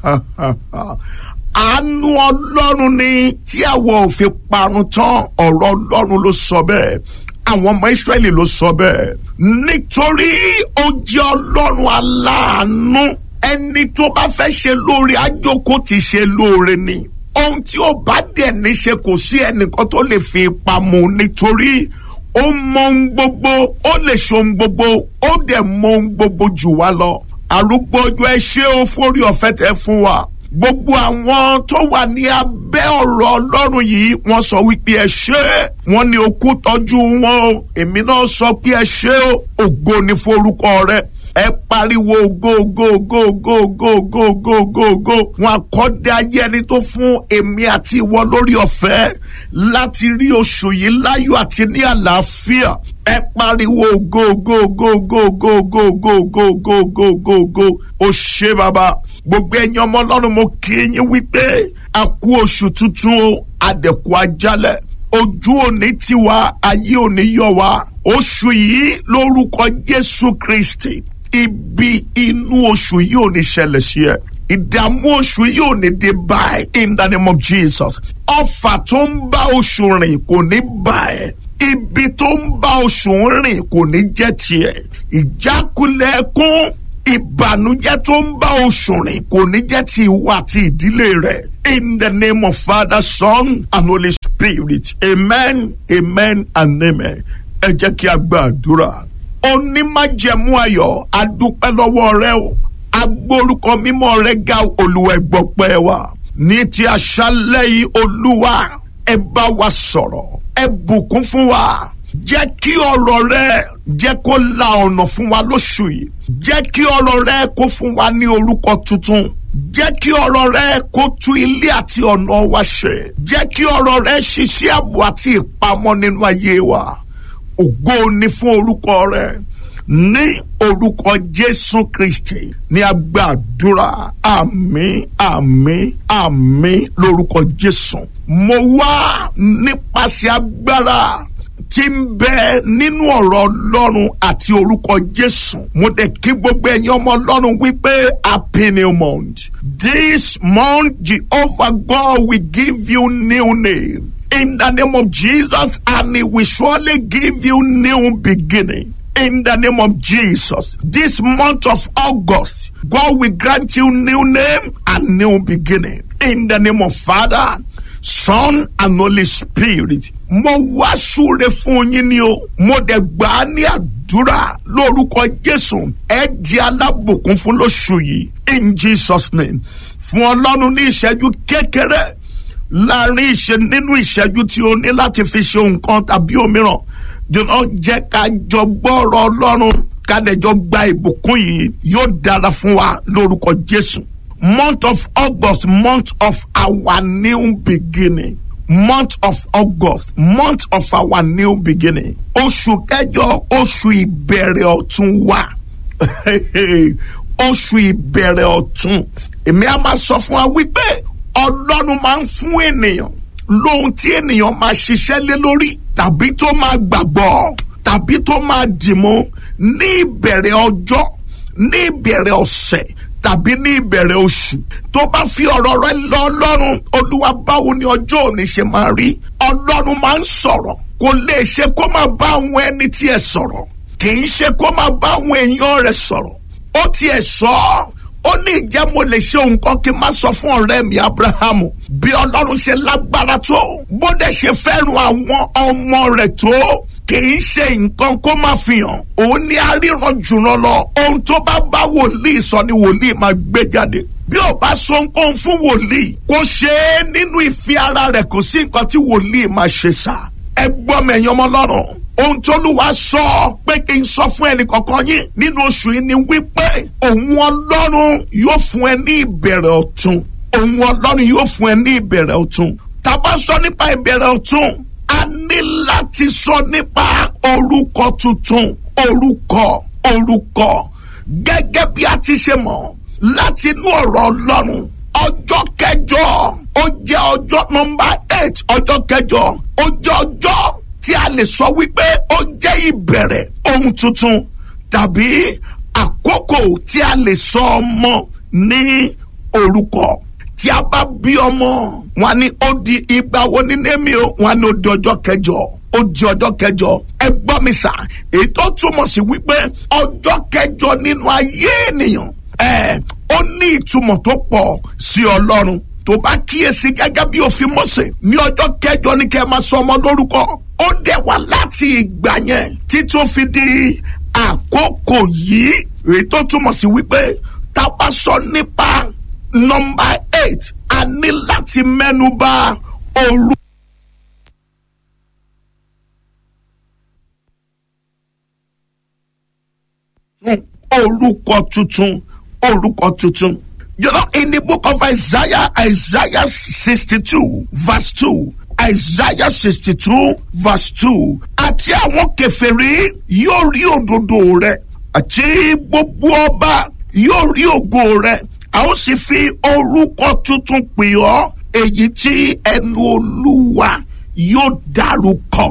àánú ọlọ́run ni tí àwọn ò fi parun tán ọ̀rọ̀ ọlọ́run ló sọ bẹ́ẹ̀ àwọn ọmọ Ísírẹ́lì ló sọ bẹ́ẹ̀ nítorí ó jẹ́ ọlọ́run aláàánú ẹni tó bá fẹ́ ṣe lóore àjòkó ti ṣe lóore ni ohun tí ó bá dẹ̀ ní ṣe kò sí ẹnìkan tó lè fi ipa mu nítorí ó mọ ohun gbogbo ó lè ṣe ohun gbogbo ó dẹ̀ mọ ohun gbogbo jù wá lọ arúgbó ọjọ́ ẹ ṣé o fórí ọ̀fẹ́ tẹ fún wa gbogbo àwọn tó wà ní abẹ́ ọ̀rọ̀ ọlọ́run yìí wọ́n sọ wípé ẹ ṣé wọ́n ní okú tọ́jú wọn o èmi náà sọ pé ẹ ṣé o ògo ni forúkọ rẹ ẹ pariwo ògo ògo ògo ògo ògo ògo ògo ògo ògo wọn àkọ́dé ayé ẹni tó fún èmi àti ìwọ lórí ọ̀fẹ́ láti rí oṣù yìí láyọ̀ àti ní àlàáfíà ẹ pariwo ògo ògo ògo ògo ògo ògo ògo ògo ògo ògo ògo ògo ó ṣé bàbá gbogbo ẹ̀yin ọmọ ọlọ́run mo kí yín wípé a kú oṣù tuntun o àdẹ̀kù ajálẹ̀ ojú òní tiwa ayé òní yọ wá oṣù yìí lórúkọ jésù kristi ibi inú oṣù yìí ò ní ṣẹlẹ̀ sí ẹ ìdààmú oṣù yìí ò ní dé báyìí in the name of jesus ọfà tó ń bá oṣù rìn kò ní bá ẹ ibi tó ń bá oṣù rìn kò ní jẹ́ tiẹ̀ ìjákulẹ̀ ẹkún ìbànújẹ́ tó ń bá oṣù rìn kò ní jẹ́ ti ìwọ àti ìdílé rẹ̀ in the name of father son and holy spirit amen amen and amen ẹ jẹ́ kí a gba àdúrà onímájẹ̀mú ayọ̀ adúpẹ́ lọ́wọ́ rẹ o agbórúkọ mímọ́ rẹ ga olúwa ẹgbọ́pẹ́ wa ní ti àṣálẹ́ yìí olúwa ẹ bá wa sọ̀rọ̀ ẹ bùkún fún wa jẹ́ kí ọ̀rọ̀ rẹ jẹ́ kó la ọ̀nà fún wa lóṣù yìí jẹ́ kí ọ̀rọ̀ rẹ kó fún wa ní orúkọ tuntun jẹ́ kí ọ̀rọ̀ rẹ kó tú ilé àti ọ̀nà wa ṣe jẹ́ kí ọ̀rọ̀ rẹ ṣiṣẹ́ ààbò àti ìpamọ́ nínú ayé wa ògo ni fún orúkọ rẹ ní orúkọ jésù kristi ní agbàdúrà àmín àmín àmín lórúkọ jésù mo wá nípasẹ̀ agbára tí ń bẹ nínú ọ̀rọ̀ ọlọ́run àti orúkọ jésù mo dẹ̀ kí gbogbo ẹ̀yin ọmọ ọlọ́run wípé happy new month this month jehovah god will give you new name in the name of jesus and he will surely give you new beginning in the name of Jesus. This month of August, God will grant you new name and new beginning. In the name of Father, Son and Holy Spirit. Mo wá súre fún yín ni o. Mo dẹ̀ gbà á ní àdúrà lórúkọ Jésù. Ẹ di alábùkún fún lóṣù yìí. In Jesus name. Fún Ọlọ́run ní ìṣẹ́jú kékeré láàrin ìṣe nínú ìṣẹ́jú tí o ní láti fi ṣe nǹkan tàbí òmíràn jọ̀nà jẹ́ ká jọ gbọ́rọ̀ ọlọ́run kádẹ́jọ́ gba ìbùkún yìí yóò dára fún wa lórúkọ jésù. month of august month of our new beginning month of august month of our new beginning oṣù kẹjọ oṣù ìbẹ̀rẹ̀ ọ̀tun wa oṣù ìbẹ̀rẹ̀ ọ̀tun èmi á máa sọ fún wa wípé ọlọ́run máa ń fún ènìyàn lóhun tí ènìyàn máa ṣiṣẹ́ lé lórí tàbí tó máa gbàgbọ́ tàbí tó máa dìmú ní ìbẹ̀rẹ̀ ọjọ́ ní ìbẹ̀rẹ̀ ọ̀sẹ̀ tàbí ní ìbẹ̀rẹ̀ oṣù tó bá fi ọ̀rọ̀ rẹ lọ ọlọ́run olúwa báwo ni ọjọ́ òní ṣe máa rí ọlọ́run máa ń sọ̀rọ̀ kò lè ṣe kó máa bá àwọn ẹni tí ẹ sọ̀rọ̀ kì í ṣe kó máa bá àwọn èèyàn rẹ sọ̀rọ̀ ó tiẹ̀ sọ ọ́ ó ní ìjẹ́ mo lè ṣe nǹkan kí n má sọ fún ọ̀rẹ́ mi abrahamu bí ọlọ́run ṣe lágbára tó bó dẹ̀ ṣe fẹ́ràn àwọn ọmọ rẹ̀ tó kì í ṣe nǹkan kó má fi hàn òun ní aríran jùlọ lọ ohun tó bá bá wòlíì sọ ni wòlíì máa gbé jáde bí ò bá sọ nǹkan fún wòlíì kó ṣe é nínú ìfi ara rẹ̀ kò sí nǹkan tí wòlíì máa ṣe sá ẹ gbọ́ mẹ̀yìn ọmọ lọ́rùn ohun tó lù wá sọ pé kí n sọ fún ẹnì kankan yín nínú oṣù yìí ni wípé òun ọlọ́run yóò fún ẹ ní ìbẹ̀rẹ̀ ọ̀tun òun ọlọ́run yóò fún ẹ ní ìbẹ̀rẹ̀ ọ̀tun tá a bá sọ nípa ìbẹ̀rẹ̀ ọ̀tun a ní láti sọ nípa orúkọ tuntun orúkọ orúkọ gẹ́gẹ́ bí a ti ṣe mọ̀ láti inú ọ̀rọ̀ ọlọ́run ọjọ́ kẹjọ ó jẹ́ ọjọ́ nọmba eight ọjọ́ kẹjọ ó jẹ́ ọjọ́ tí a lè sọ wípé ó jẹ́ ìbẹ̀rẹ̀ ohun tuntun tàbí àkókò tí a lè sọ ọmọ ní orúkọ tí a bá bí ọmọ wọn ni ó di ìgbà wo ní némi o wọn ni ó di ọjọ́ kẹjọ ó di ọjọ́ kẹjọ ẹ gbọ́ mi sà èyí tó túmọ̀ sí wípé ọjọ́ kẹjọ nínú ayé ènìyàn ẹ ó ní ìtumọ̀ tó pọ̀ sí ọlọ́run tó bá kíyèsí gẹ́gẹ́ bí òfin Mósè ní ọjọ́ kẹjọ ní kẹ́ ẹ máa sọ ọmọ lórúkọ ó dẹ̀ wá láti ìgbà yẹn títí ó fi di àkókò yìí èyí tó túmọ̀ sí wípé tá a bá sọ nípa nọmba eight a ní láti mẹ́nu bà òru. orúkọ tuntun orúkọ tuntun. You know, in the book of Isaiah, Isaiah 62, verse 2, Isaiah 62, verse 2, àti àwọn kèfèrí yóò rí òdodo rẹ̀ àti gbogbo ọba yóò rí ògo rẹ̀ a ó sì fi orúkọ tuntun pè ọ́ èyí tí ẹnu olúwa yóò dárúkọ.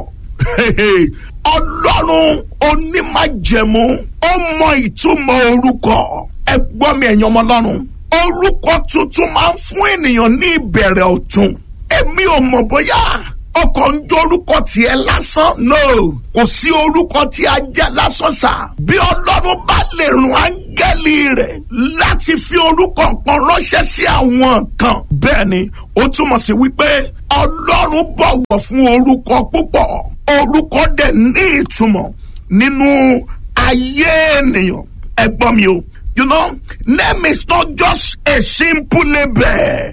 ọlọ́run onímájẹ̀mú ó mọ ìtumọ̀ orúkọ ẹ gbọ́ mi ẹ̀yin ọmọ ọlọ́run orúkọ tuntun máa ń fún ènìyàn ní ìbẹ̀rẹ̀ ọ̀tun èmi ò mọ̀ bóyá ọkọ̀ ń jẹ́ orúkọ tiẹ̀ lásán no kò sí orúkọ tí a jẹ́ lásán sá bí ọlọ́run bá lè rún áńgẹ́lì rẹ̀ láti fi orúkọ kan ránṣẹ́ sí àwọn kan bẹ́ẹ̀ ni ó túmọ̀ sí wípé ọlọ́run bọ̀wọ̀ fún orúkọ púpọ̀ orúkọ dẹ̀ ní ìtumọ̀ nínú ayé ènìyàn ẹ gbọ́ mi o you know name is not just a simple label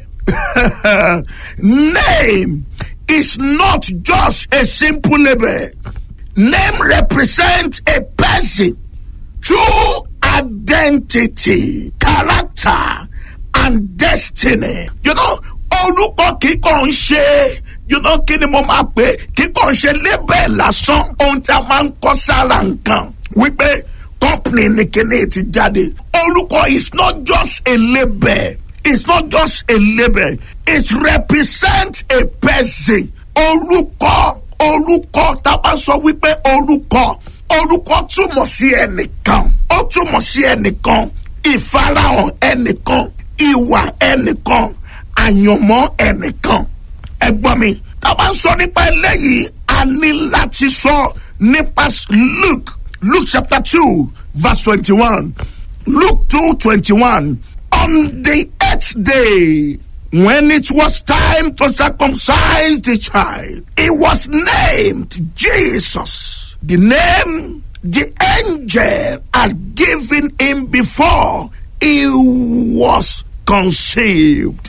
name is not just a simple label. Name represents a person, true identity, character, and destiny. You know, orúkọ kíkọ́ ń ṣe you know kí ni mo máa pè kíkọ́ ń ṣe label lásán ohun tí a máa ń kọ́ sára nǹkan wípé company ni kíní ti jáde orúkọ is not just a label it's not just a label it represents a person orúkọ orúkọ tá a bá sọ wípé orúkọ orúkọ túmọ̀ sí ẹnìkan ó túmọ̀ sí ẹnìkan ìfarahàn ẹnìkan ìwà ẹnìkan àyànmọ́ ẹnìkan ẹ gbọ́ mi tá a bá sọ nípa eléyìí a ní láti sọ nípa Luke Luke chapter two verse twenty-one Luke two twenty-one on the eighth day when it was time to circumcise the child, he was named Jesus. The name the angel had given him before he was conceived.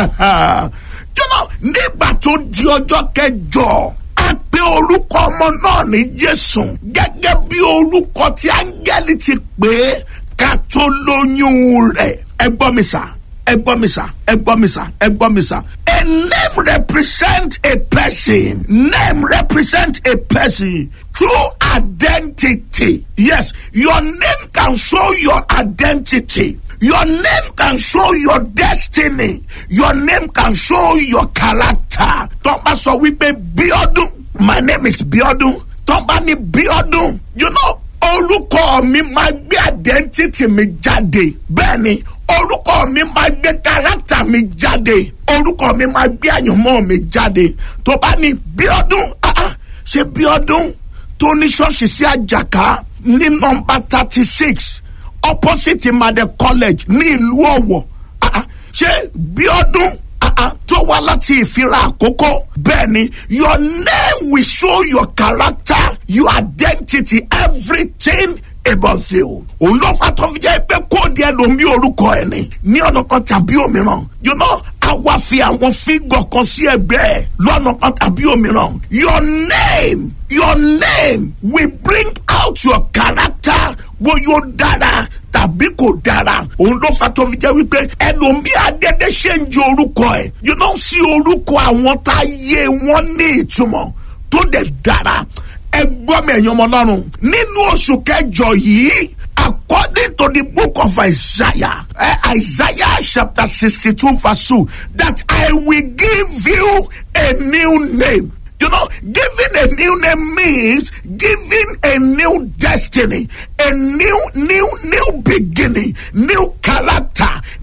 you know, nígbà tó di ọjọ́ kẹjọ a pe orúkọ ọmọ náà ní Jésù gẹ́gẹ́ bí orúkọ tí áńgẹ́lì ti pè é ká tó lóyún rẹ̀ ẹ gbọ́ mi sà ẹ gbọ́ mi sà ẹ gbọ́ mi sà ẹ gbọ́ mi sà. A name represent a person. Name represent a person. True identity. Yes, your name can show your identity. Your name can show your destiny. Your name can show your character. Tọ́ba sọ wípé Bíọ́dún. My name is Bíọ́dún. Tọ́ba ní Bíọ́dún. You know orúkọ mi máa gbé identity mi jáde bẹ́ẹ̀ ni orúkọ mi máa gbé character mi jáde orúkọ mi máa gbé àyànmọ́ mi jáde tó bá ní Bíọ́dún ṣe Bíọ́dún tó ní ṣọ́ọ̀ṣì sí àjàká ní nọ́mbà thirty six opposite Made college ní ìlú Ọ̀wọ̀ ṣe Bíọ́dún tó wá láti ìfira àkókò bẹ́ẹ̀ ni your name will show your character your identity everything about you. òun ló fa tó fi jẹ́ pé kóòdù ẹlòmí orúkọ ẹ̀ ni ní ọ̀nà kan tàbí òmíràn you know àwa fi àwọn fígọ̀ kan sí ẹgbẹ́ ẹ̀ lọ́nà kan tàbí òmíràn your name your name will bring out your character bóyá ó dára tàbí kò dára òun ló fa tó fi jẹ́ wípé ẹlòmí adédé ṣe ń jẹ orúkọ ẹ̀ you know sí orúkọ àwọn tá a yé wọn ní ìtumọ̀ tó dẹ̀ dára ẹ gbọ́ mi ẹ̀yin ọmọ ọlọ́run nínú oṣù kẹjọ yìí according to the book of Isaiah uh, Isaiah chapter sixty-two verse two that I will give you a new name You know, giving a new name means giving a new destiny, a new, new, new beginning, new character,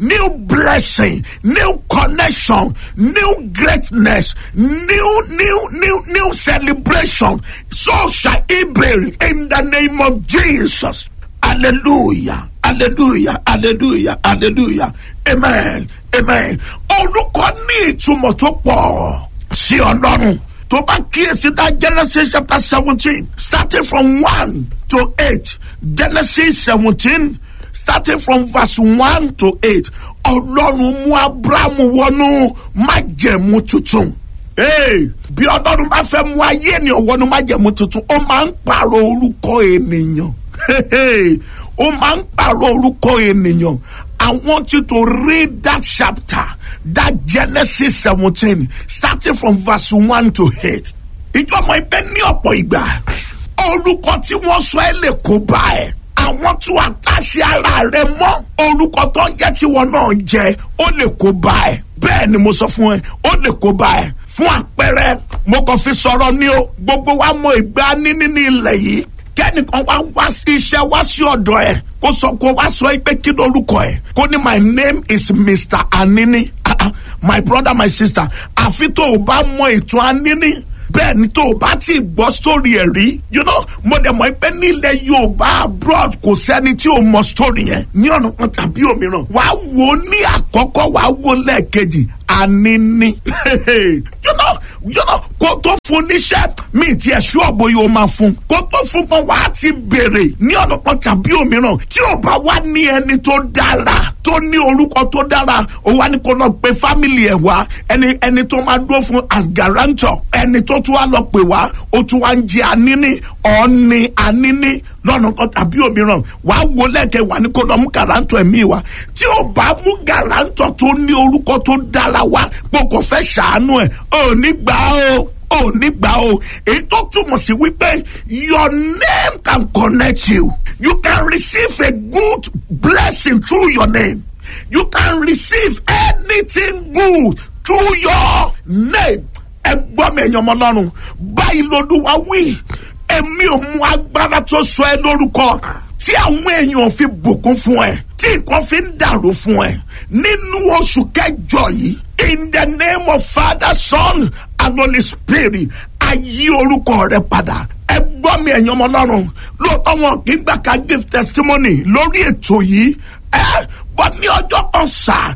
new blessing, new connection, new greatness, new, new, new, new celebration. So shall it be in the name of Jesus. Hallelujah. Hallelujah. Hallelujah. Hallelujah. Amen. Amen. Orúkọ ní ìtumọ̀ tó pọ̀ sí Ọlọ́run. Tó bá kíyèsí dá Genesis chapter seventeen starting from one to eight. Genesis seventeen starting from verse one to eight. Ọlọ́run mú Abrahamu wọnú májẹ̀mú tuntun. Hey, bí Ọlọ́run bá fẹ́ mú ayé ènìyàn wọnú májẹ̀mú tuntun, ó máa ń pààrọ̀ orúkọ ènìyàn. Hey, hey ó máa ń pààrọ̀ orúkọ ènìyàn I want you to read that chapter that Genesis seventeen starting from verse one to eight. ìjọba ibẹ̀ ní ọ̀pọ̀ ìgbà orúkọ tí wọ́n sọ ẹ́ lè kó bá ẹ̀ àwọn tún àtàṣe ara rẹ mọ́ orúkọ tó ń jẹ́ tiwọn náà jẹ́ ó lè kó bá ẹ̀ bẹ́ẹ̀ ni mo sọ fún ẹ ó lè kó bá ẹ̀ fún àpẹẹrẹ mo kàn fi sọ̀rọ̀ ní o gbogbo wa mọ ìgbà níní ní ilẹ̀ yìí kẹ́nìkan wá wá sí iṣẹ́ wá sí ọ̀dọ̀ ẹ̀ kó sọ kó wá sọ pé kí lorúkọ ẹ̀ kó ní my name is Mr. Anini ah, ah, my brother my sister àfi tó o bá mọ ètò Anini bẹ́ẹ̀ ni tó o bá ti gbọ́ sórí ẹ̀ rí you know mo dẹ̀ mọ̀ pé nílẹ̀ Yorùbá abroad kò sẹ́ni tí o mọ sórí yẹn ní ọ̀nà kan tàbí òmíràn wàá wò ó ní àkọ́kọ́ wàá wò lẹ́ẹ̀kejì Anini you know you know kó tó fún níṣẹ́ mi ti ẹ̀ ṣú ọ̀bọ yìí ó máa fún kó tó fún kan wàá ti béèrè ní ọ̀nà kan tàbí òmíràn tí ò bá wá ní ẹni tó dára tó ní orúkọ tó dára ó wá ní kó lọ pe fámìlì ẹ̀ wá ẹni ẹni tó máa dúró fún as guarantor ẹni tó tún wá lọ pè wá ó tún wá ń jẹ Anini ọ̀ọ́ni Anini lọ́nà kan tàbí òmíràn wàá wo lẹ́kẹ̀ wá ní kó lọ mú gàrántọ̀ ẹ̀mí wa tí ò bá mú gàrántọ̀ tó ní orúkọ tó dára wá pé kò fẹ́ ṣàánú ẹ̀ ò ní gbà ó ò ní gbà ó èyí tó túmọ̀ sí wípé your name can connect you you can receive a good blessing through your name you can receive anything good through your name ẹ gbọ́ mi ẹ̀yàn ọmọ ọlọ́run báyìí lolúwa wí èmi ò mú agbára tó sọ ẹ lórúkọ tí àwọn èèyàn fi bùkún fún ẹ tí nǹkan fi ń dàrú fún ẹ nínú oṣù kẹjọ yìí in the name of father son and holy spirit ayé orúkọ rẹ padà ẹ gbọ́ mi ẹ̀yàn ọmọ ọlọ́run lóòótọ́ wọn kì í gbà ká give testimony lórí ètò yìí ẹ bọ́ ní ọjọ́ kan sà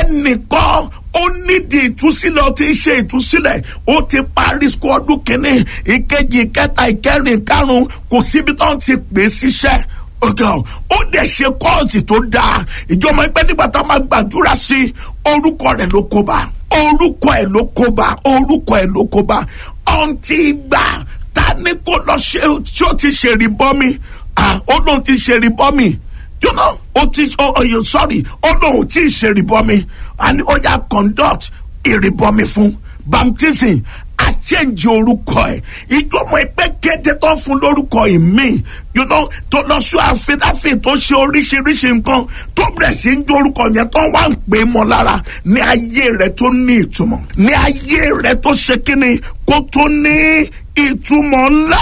ẹnìkan ó nídìí ìtúsílẹ̀ ó ti ń ṣe ìtúsílẹ̀ ó ti parí sukú ọdún kìíní ìkejì ìkẹta ìkẹrin ìkarùn kò síbi tó ń ti pè é síṣẹ́ ọgá ó dẹ̀ ṣe kọ́ọ̀sì tó dáa ìjọba ẹgbẹ́ nígbà tá a máa gbàdúrà sí orúkọ rẹ̀ ló kó bá orúkọ ẹ̀ ló kó bá orúkọ ẹ̀ ló kó bá ọ̀ǹtí ìgbà ta ni kò lọ ṣe tí ó ti ṣe ìrìbọmi ó lóun ti ṣe ìrìbọmi you know o ti oh, oh, you sorry ó lóun tí ì ṣe ìrìbọmi and ó yà conduct ìrìbọmi fún baptism àchẹ́ǹjì orúkọ ẹ̀ ìjọba ẹgbẹ́ kéde tó fún lórúkọ ìmí you know tó lọ sọ àfẹ́dáfẹ́ tó ṣe oríṣiríṣi nǹkan tó bẹ̀rẹ̀ sí ń dórúkọ yẹn tó wá ń pè é mọ́ lára ní ayé rẹ̀ tó ní ìtumọ̀ ní ayé rẹ̀ tó ṣe kíni kó tó ní ìtumọ̀ ńlá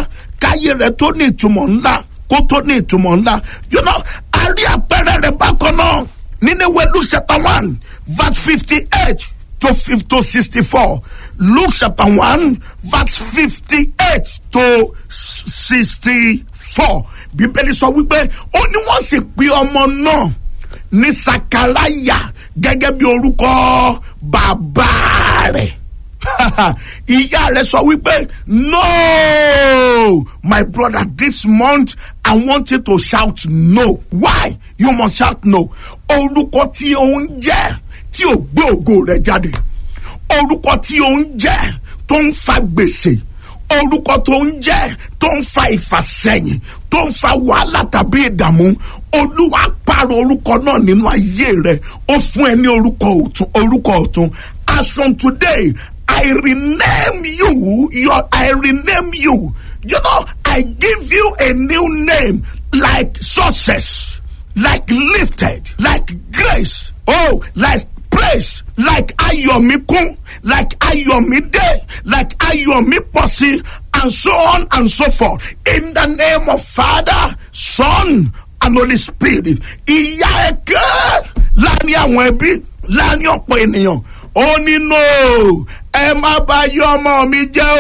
káyé rẹ̀ tó ní ìtumọ̀ ńlá kó tó ní ìtumọ̀ ńlá you know a rí àpẹẹrẹ rẹ̀ bákan náà nínú ìwé Luke chapter one verse fifty eight to fifty to sixty-four Luke chapter one verse fifty-eight to sixty-four bíbélì sọ wípé ó ní wọ́n sì pe ọmọ náà ní sakaraya gẹ́gẹ́ bí orúkọ bàbá rẹ̀ ìyá rẹ̀ sọ wípé no my brother this month I want you to shout no why you must shout no orúkọ tí ó ń jẹ́ tí ò gbé ògo rẹ̀ jáde orúkọ tí ó ń jẹ́ tó ń fa gbèsè orúkọ tó ń jẹ́ tó ń fa ìfàsẹ́yìn tó ń fa wàhálà tàbí ìdààmú olúwa pààrọ̀ orúkọ náà nínú ayé rẹ̀ ó fún ẹ ní orúkọ ọ̀tun orúkọ ọ̀tun as from today I rename you your I rename you you know I give you a new name like success like lifted like grace oh like praise like ayọ̀míkún like ayọ̀mídé like ayọ̀mípọ̀sí and so on and so forth in the name of father son and holy spirit ìyá ẹ̀kẹ́ láàrin àwọn ẹbí láàrin ọ̀pọ̀ ènìyàn ó nínú ẹ má bá yọ ọmọ mi jẹ́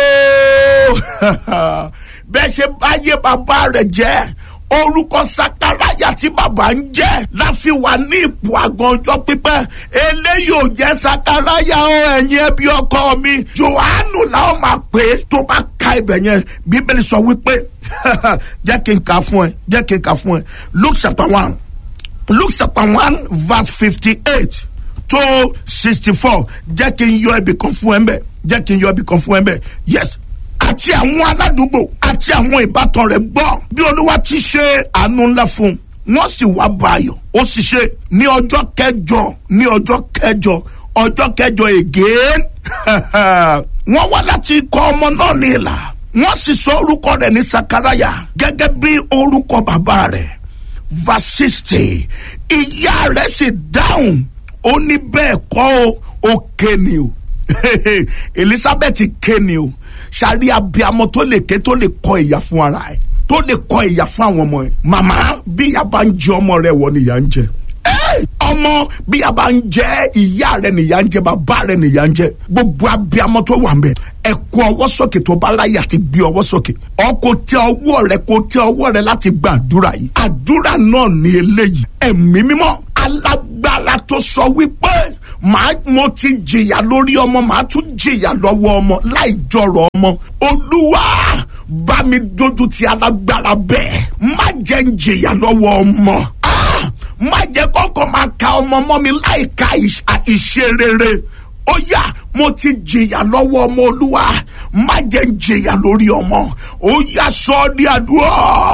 o bẹ́ẹ̀ ṣe báyé bàbá rẹ̀ jẹ́ orúkọ sakaraya tí bàbá ń jẹ́ láfi wà ní ipò àgàn ọjọ́ pípẹ́ eléyìí ò jẹ́ sakaraya o ẹ̀yin ẹbí ọkọ mi johannu làwọn máa pè é tó bá ka ibẹ̀ yẹn bíbélì sọ wípé jẹ́ kí n kà fún ẹ jẹ́ kí n kà fún ẹ luke chapter one luke chapter one verse fifty-eight to sixty-four jẹ́ kí n yọ ibì kan fún ẹ mbẹ́ jẹ́ kí n yọ ibì kan fún ẹ mbẹ́ yes àti àwọn aládùúgbò àti àwọn ìbátan rẹ̀ gbọ́ bí olúwa ti ṣe àánú ńlá fún un wọ́n sì wá bá ayọ̀ ó sì ṣe ní ọjọ́ kẹjọ ní ọjọ́ kẹjọ ọjọ́ kẹjọ again wọ́n wá láti kọ́ ọmọ náà ní ìlà wọ́n sì sọ orúkọ rẹ̀ ní sakaraya gẹ́gẹ́ bí orúkọ bàbá rẹ̀ verse sixty ìyá rẹ̀ sì dáhùn ó ní bẹ́ẹ̀ kọ́ ó kéènì o elizabeth kéènì o sari abiamọ tó lè ké tó lè kọ ìyà fún ara ẹ tó lè kọ ìyà fún àwọn ọmọ ẹ màmá bí ìyá bá ń jẹ ọmọ rẹ wọ ni ìyá ń jẹ ọmọ bí ìyá bá ń jẹ ìyá rẹ nìyá ń jẹ bàbá rẹ nìyá ń jẹ gbogbo abiamọ tó wà ń bẹ ẹ kó ọwọ́ sókè tó bá láyà ti gbé ọwọ́ sókè ọkọ tẹ ọwọ́ rẹ kó tẹ ọwọ́ rẹ láti gba àdúrà yìí àdúrà náà ní eléyìí ẹ̀mí mímọ́ alágbára tó sọ wípé màá mo ti jìyà lórí ọmọ màá tún jìyà lọ́wọ́ ọmọ láì jọrọ̀ ọmọ olúwa bá mi dojú ti alágbára bẹ́ẹ̀ má jẹ́ ń jìyà lọ́wọ́ ọmọ má jẹ́ kọ́kọ́ máa ka ọmọ mọ́ mi láì ka ìṣe rere ó yá mo ti jìyà lọ́wọ́ ọmọ olúwa má jẹ́ ń jìyà lórí ọmọ ó yá sọ ọ́ ní àdúrà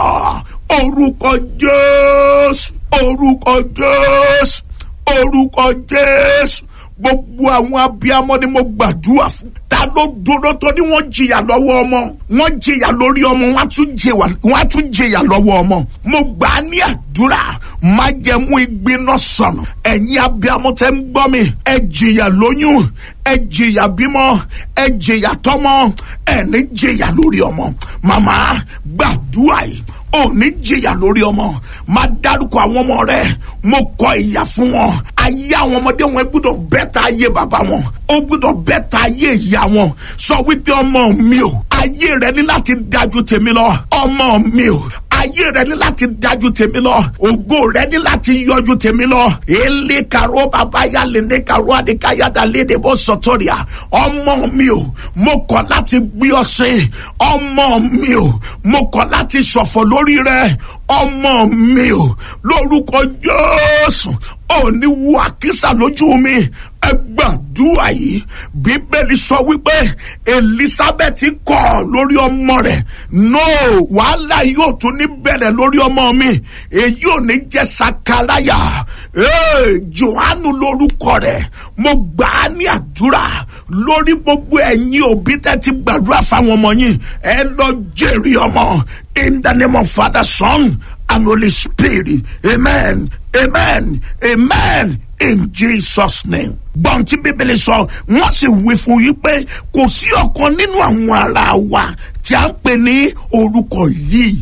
orúkọ jésù orúkọ jésù orúkọ jésù gbogbo àwọn abiyamọ ni mo gbàdúrà fún ta ló dúró tó ní wọ́n jìyà lọ́wọ́ ọmọ wọ́n jìyà lórí ọmọ wọ́n á tún jìyà lọ́wọ́ ọmọ mo gbà á ní àdúrà má jẹ́ mú ìgbiná sọnù ẹ̀yin abiyamọ tẹ́ ń gbọ́ mi ẹ jìyà lóyún ẹ jìyà bímọ ẹ jìyà tọ́mọ ẹ ní jìyà lórí ọmọ màmá gbàdúrà yìí ò ní jìyà lórí ọmọ máa dárúkọ àwọn ọmọ rẹ mo kọ ìyà fún wọn ayé àwọn ọmọdé wọn gbúdọ̀ bẹ́tà ayé bàbá wọn ó gbúdọ̀ bẹ́tà ayé ìyá wọn sọ wípé ọmọ mi ò ayé rẹ ní láti dájú tèmi lọ ọmọ mi ò ayé rẹ ní láti dájú tèmi lọ ògo rẹ ní láti yọjú tèmi lọ èlé kàró bàbá yá lè ní kàró àdékáyàdá léde bó sọtọrìà ọmọ mi ò mo kọ̀ láti gbé ọ sí ọmọ mi ò mo kọ̀ láti ṣọ̀fọ̀ lórí rẹ ọmọ mi ò lórúkọ Jésù òní wo àkísà lójú mi ẹ gbàdúrà yìí bíbélì sọ wípé elizabeth kọ̀ lórí ọmọ rẹ̀ no wàhálà yóò tún ní bẹ̀rẹ̀ lórí ọmọ mi èyí ò ní jẹ́ sakaraya ee johannu lórúkọ rẹ̀ mo gbà á ní àdúrà lórí gbogbo ẹ̀yin òbí tẹ́ ti gbàdúrà fáwọn ọmọ yín ẹ lọ jèrè ọmọ in the name of father son and holy spirit amen amen amen in jesus name. gbọ́n tí bíbélì sọ wọ́n sì wí fún yín pé kò sí ọ̀kan nínú àwọn ará wa tí a ń pè ní orúkọ yìí.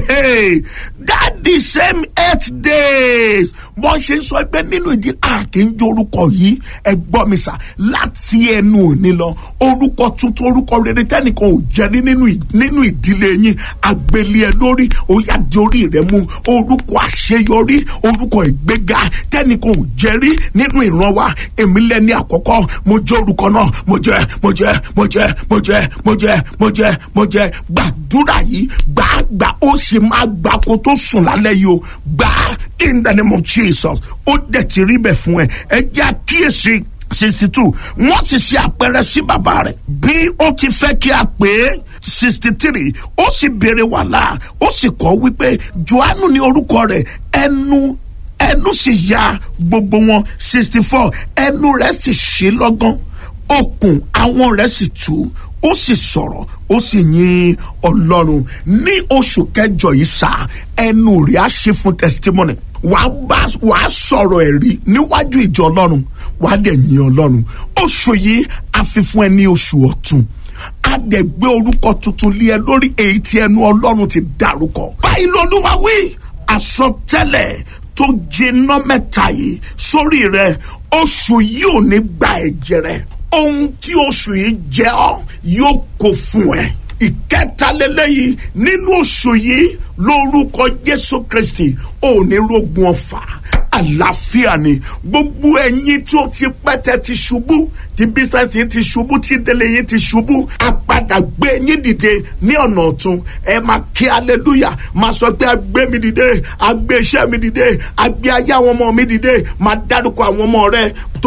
that the same eight days wọ́n ṣe ń sọ pé nínú ìdí a kì í jẹ́ orúkọ yìí ẹ gbọ́ mi sà láti ẹnu òní lọ orúkọ tuntun orúkọ rere tẹ́nìkan ò jẹ́rí nínú ìdílé yín àgbélé ẹ lórí ó yá di orí rẹ mú orúkọ àṣeyọrí orúkọ ìgbéga tẹ́nìkan ò jẹ́rí nínú ìran wa èmi lẹ́ni àkọ́kọ́ mo jẹ́ orúkọ náà mo jẹ́ mo jẹ́ mo jẹ́ mo jẹ́ mo jẹ́ mo jẹ́ mo jẹ́ gbàdúrà yìí gbàgbà ó sì máa gbà kó tó sùn lálẹ́ yìí o gbà in the name of Jesus ó dẹ̀ ti rí bẹ̀ fún ẹ ẹ jẹ́ àkíyèsí sixty two wọ́n sì ṣe àpẹẹrẹ sí bàbá rẹ̀ bí ó ti fẹ́ kí a pè é sixty three ó sì béèrè wàhálà ó sì kọ́ wípé Jòhánù ní orúkọ rẹ̀ ẹnu ẹnu sì ya gbogbo wọn sixty four ẹnu rẹ̀ sì ṣí lọ́gán okùn àwọn rẹ̀ sì tú ó sì sọ̀rọ̀ ó sì yin ọlọ́run ní oṣù kẹjọ yìí sá ẹnu rẹ̀ á ṣe fún testimony wàá bá wàá sọ̀rọ̀ ẹ̀rí níwájú ìjọ ọlọ́run wàá dẹ̀ yin ọlọ́run oṣù yìí a fi fún ẹ ní oṣù ọ̀tun a dẹ̀ gbé orúkọ tuntun lé ẹ lórí èyí tí ẹnu ọlọ́run ti dárúkọ báyìí lolúwa wí àsọtẹ́lẹ̀ tó jiná mẹ́ta yìí sórí rẹ oṣù yìí ò ní gba ẹ̀jẹ̀ rẹ ohun tí oṣù yìí jẹ ọ́ yóò kó fún ẹ ìkẹta lélẹyìí nínú oṣù yìí lórúkọ jésù kristi ò ní rogun ọfà àlàáfíà ni gbogbo ẹ̀yin tí ó ti pẹ́tẹ́ ti ṣubú tí bísẹ̀sì ti ṣubú tí délé yín ti ṣubú àpadà gbé yín dìde ní ọ̀nà ọ̀tún ẹ máa kí aleluya máa sọ pé agbé mi dìde agbé iṣẹ́ mi dìde agbé ayé àwọn ọmọ mi dìde máa dárúkọ àwọn ọmọ rẹ tó